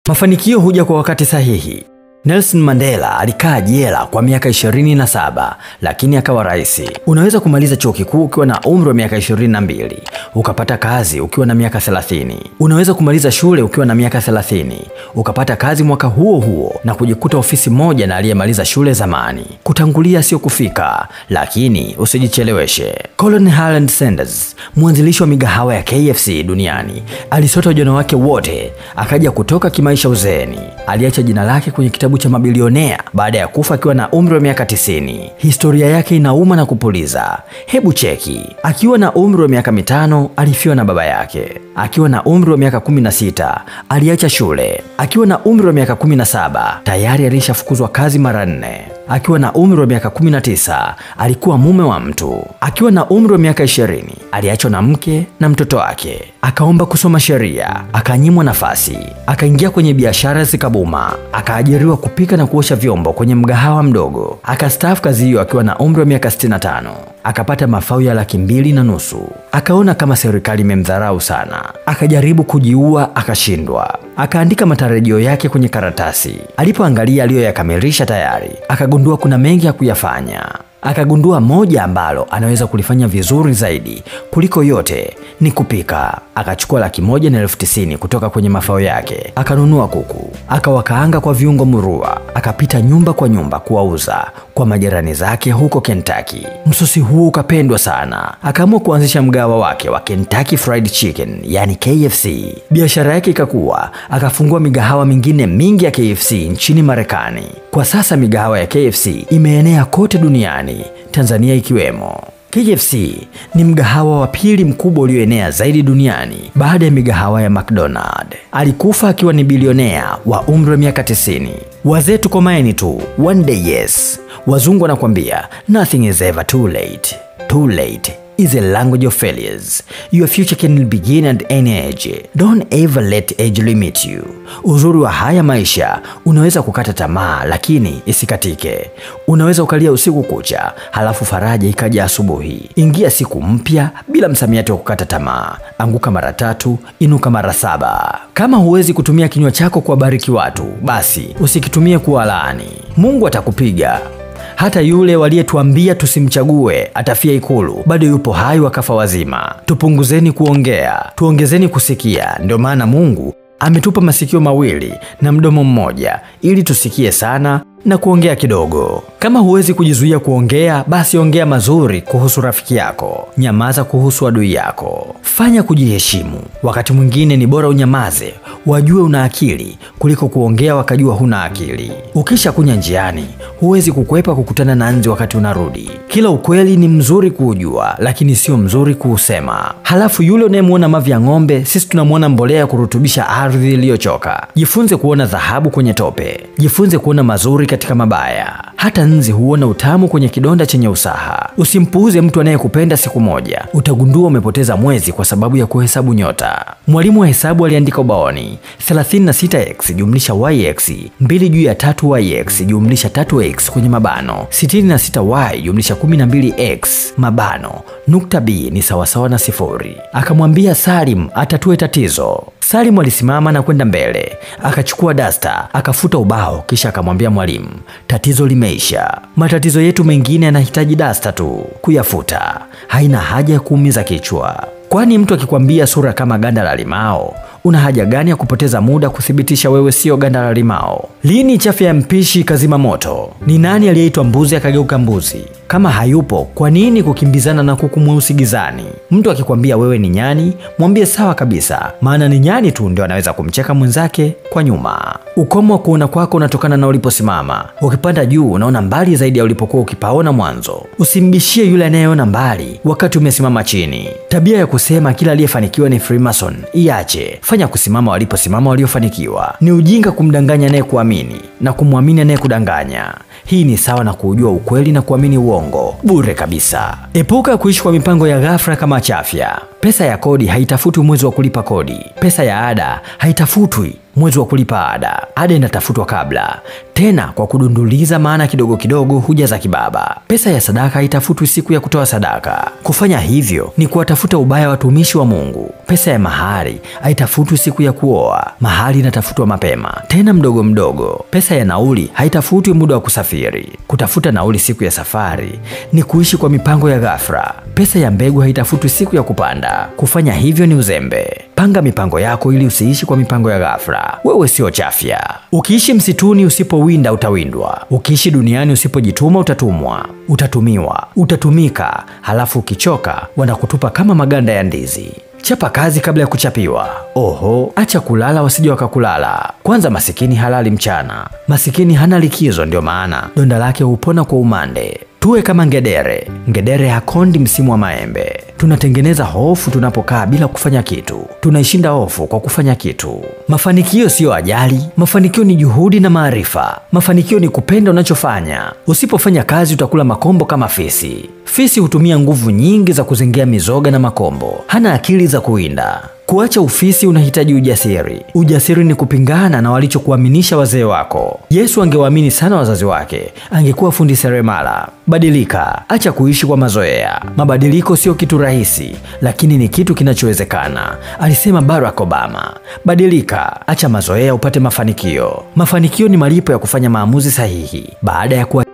Mafanikio huja kwa wakati sahihi. Nelson Mandela alikaa jela kwa miaka 27 lakini akawa rais. Unaweza kumaliza chuo kikuu ukiwa na umri wa miaka 22, ukapata kazi ukiwa na miaka 30. Unaweza kumaliza shule ukiwa na miaka 30, ukapata kazi mwaka huo huo na kujikuta ofisi moja na aliyemaliza shule zamani. Kutangulia sio kufika, lakini usijicheleweshe. Colin Harland Sanders, mwanzilishi wa migahawa ya KFC duniani, alisota ujana wake wote akaja kutoka kimaisha uzeeni. Aliacha jina lake kwenye kitabu cha mabilionea baada ya kufa akiwa na umri wa miaka 90. Historia yake inauma na kupuliza. Hebu cheki. Akiwa na umri wa miaka mitano alifiwa na baba yake. Akiwa na umri wa miaka 16 aliacha shule. Akiwa na umri wa miaka 17 tayari alishafukuzwa kazi mara nne. Akiwa na umri wa miaka 19 alikuwa mume wa mtu. Akiwa na umri wa miaka 20 aliachwa na mke na mtoto wake. Akaomba kusoma sheria, akanyimwa nafasi. Akaingia kwenye biashara zikabuma, akaajiriwa kupika na kuosha vyombo kwenye mgahawa mdogo. Akastaafu kazi hiyo akiwa na umri wa miaka 65. Akapata mafao ya laki mbili na nusu. Akaona kama serikali imemdharau sana, akajaribu kujiua, akashindwa. Akaandika matarajio yake kwenye karatasi. Alipoangalia aliyoyakamilisha tayari, akagundua kuna mengi ya kuyafanya. Akagundua moja ambalo anaweza kulifanya vizuri zaidi kuliko yote ni kupika. Akachukua laki moja na elfu tisini kutoka kwenye mafao yake, akanunua kuku, akawakaanga kwa viungo murua, akapita nyumba kwa nyumba kuwauza kwa majirani zake huko Kentucky. Msosi huo ukapendwa sana, akaamua kuanzisha mgawa wake wa Kentucky Fried Chicken, yani KFC. Biashara yake ikakua, akafungua migahawa mingine mingi ya KFC nchini Marekani. Kwa sasa migahawa ya KFC imeenea kote duniani, Tanzania ikiwemo. KFC ni mgahawa wa pili mkubwa ulioenea zaidi duniani baada ya migahawa ya McDonald. Alikufa akiwa ni bilionea wa umri wa miaka 90. Wazee tukomaeni tu, one day yes. Wazungu wanakwambia nothing is ever too late. Too late is a language of failures. Your future can begin at any age. Don't ever let age limit you. Uzuri wa haya maisha, unaweza kukata tamaa lakini isikatike. Unaweza ukalia usiku kucha, halafu faraja ikaja asubuhi. Ingia siku mpya bila msamiati wa kukata tamaa. Anguka mara tatu, inuka mara saba. Kama huwezi kutumia kinywa chako kuwabariki watu, basi usikitumie kuwalaani. Mungu atakupiga. Hata yule waliyetuambia tusimchague atafia Ikulu bado yupo hai, wakafa wazima. Tupunguzeni kuongea, tuongezeni kusikia. Ndio maana Mungu ametupa masikio mawili na mdomo mmoja ili tusikie sana na kuongea kidogo. Kama huwezi kujizuia kuongea, basi ongea mazuri kuhusu rafiki yako, nyamaza kuhusu adui yako. Fanya kujiheshimu. Wakati mwingine ni bora unyamaze, wajue una akili kuliko kuongea wakajua huna akili. Ukisha kunya njiani, huwezi kukwepa kukutana na nzi wakati unarudi. Kila ukweli ni mzuri kuujua, lakini sio mzuri kuusema. Halafu yule unayemwona mavi ya ng'ombe, sisi tunamwona mbolea ya kurutubisha ardhi iliyochoka. Jifunze kuona dhahabu kwenye tope, jifunze kuona mazuri katika mabaya. Hata nzi huona utamu kwenye kidonda chenye usaha. Usimpuuze mtu anayekupenda siku moja, utagundua umepoteza mwezi kwa sababu ya kuhesabu nyota. Mwalimu wa hesabu aliandika ubaoni 36x jumlisha yx 2 juu ya 3yx jumlisha 3x kwenye mabano 66y jumlisha 12x mabano nukta b ni sawasawa na sifuri. Akamwambia Salim atatue tatizo. Salim alisimama na kwenda mbele, akachukua dasta, akafuta ubao, kisha akamwambia mwalimu, tatizo limeisha. Matatizo yetu mengine yanahitaji dasta tu kuyafuta, haina haja ya kuumiza kichwa. Kwani mtu akikwambia sura kama ganda la limao, una haja gani ya kupoteza muda kuthibitisha wewe sio ganda la limao? Lini chafya ya mpishi kazima moto? Ni nani aliyeitwa mbuzi akageuka mbuzi? Kama hayupo, kwa nini kukimbizana na kuku mweusi gizani? Mtu akikwambia wewe ni nyani, mwambie sawa kabisa, maana ni nyani tu ndio anaweza kumcheka mwenzake kwa nyuma. Ukomo wa kuona kwako unatokana na uliposimama. Ukipanda juu, unaona mbali zaidi ya ulipokuwa ukipaona mwanzo. Usimbishie yule anayeona mbali wakati umesimama chini. Tabia ya kusema kila aliyefanikiwa ni Freemason iache. Fanya kusimama waliposimama waliofanikiwa. Ni ujinga kumdanganya anayekuamini na kumwamini anayekudanganya. Hii ni sawa na kuujua ukweli na kuamini uongo bure kabisa. Epuka kuishi kwa mipango ya ghafla kama chafya. Pesa ya kodi haitafutwi mwezi wa kulipa kodi. Pesa ya ada haitafutwi mwezi wa kulipa ada. Ada inatafutwa kabla, tena kwa kudunduliza, maana kidogo kidogo huja za kibaba. Pesa ya sadaka haitafutwi siku ya kutoa sadaka. Kufanya hivyo ni kuwatafuta ubaya watumishi wa Mungu. Pesa ya mahari haitafutwi siku ya kuoa. Mahari inatafutwa mapema, tena mdogo mdogo. Pesa ya nauli haitafutwi muda wa kusafiri. Kutafuta nauli siku ya safari ni kuishi kwa mipango ya ghafla. Pesa ya mbegu haitafutwi siku ya kupanda. Kufanya hivyo ni uzembe. Panga mipango yako ili usiishi kwa mipango ya ghafla. Wewe sio chafya. Ukiishi msituni usipowinda utawindwa. Ukiishi duniani usipojituma utatumwa, utatumiwa, utatumika, halafu ukichoka wanakutupa kama maganda ya ndizi. Chapa kazi kabla ya kuchapiwa. Oho, acha kulala wasije wakakulala. Kwanza masikini halali mchana, masikini hana likizo, ndio maana donda lake hupona kwa umande. Tuwe kama ngedere. Ngedere hakondi msimu wa maembe. Tunatengeneza hofu tunapokaa bila kufanya kitu, tunaishinda hofu kwa kufanya kitu. Mafanikio siyo ajali, mafanikio ni juhudi na maarifa. Mafanikio ni kupenda unachofanya. Usipofanya kazi utakula makombo kama fisi. Fisi hutumia nguvu nyingi za kuzengea mizoga na makombo, hana akili za kuwinda. Kuacha ufisi unahitaji ujasiri. Ujasiri ni kupingana na walichokuaminisha wazee wako. Yesu angewaamini sana wazazi wake, angekuwa fundi seremala. Badilika, acha kuishi kwa mazoea. Mabadiliko sio kitu rahisi, lakini ni kitu kinachowezekana, alisema Barack Obama. Badilika, acha mazoea upate mafanikio. Mafanikio ni malipo ya kufanya maamuzi sahihi. Baada ya kuwa